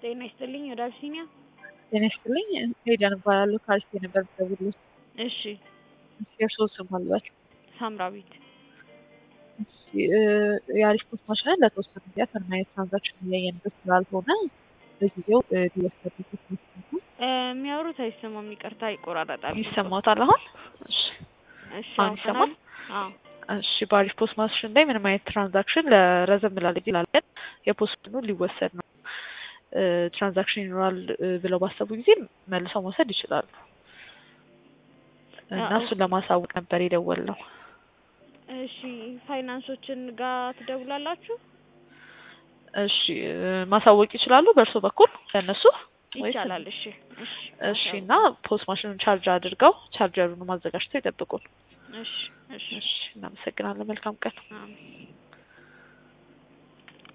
ጤና ይስጥልኝ ወደ አቢሲኒያ ጤና ይስጥልኝ ሄደን እባላለሁ ከአሪፍ ነበር ደውሎ እሺ የእርስዎ ስም አልበል ሳምራዊት እሺ የአሪፍ ፖስት ማሽንን ለተወሰኑ ጊዜያት እና የትራንዛክሽን እያየንበት ስላልሆነ በጊዜው ሊወሰድበት ነው የሚያወሩት አይሰማም ይቅርታ ይቆራረጣል ይሰማዎታል አሁን እሺ እሺ አሁን ይሰማል አዎ እሺ በአሪፍ ፖስት ማሽን ላይ ምንም አይነት ትራንዛክሽን ለረዘም ላለ ጊዜ ላለን የፖስት ሊወሰድ ነው ትራንዛክሽን ይኖራል ብለው ባሰቡ ጊዜ መልሰው መውሰድ ይችላሉ እና እሱን ለማሳወቅ ነበር የደወልነው እሺ ፋይናንሶችን ጋር ትደውላላችሁ እሺ ማሳወቅ ይችላሉ በእርስዎ በኩል ለእነሱ ወይስ ይቻላል እሺ እሺ እሺ እና ፖስት ማሽኑን ቻርጅ አድርገው ቻርጀሩን አዘጋጅተው ይጠብቁን እሺ እሺ እሺ እናመሰግናለን መልካም ቀን አሜን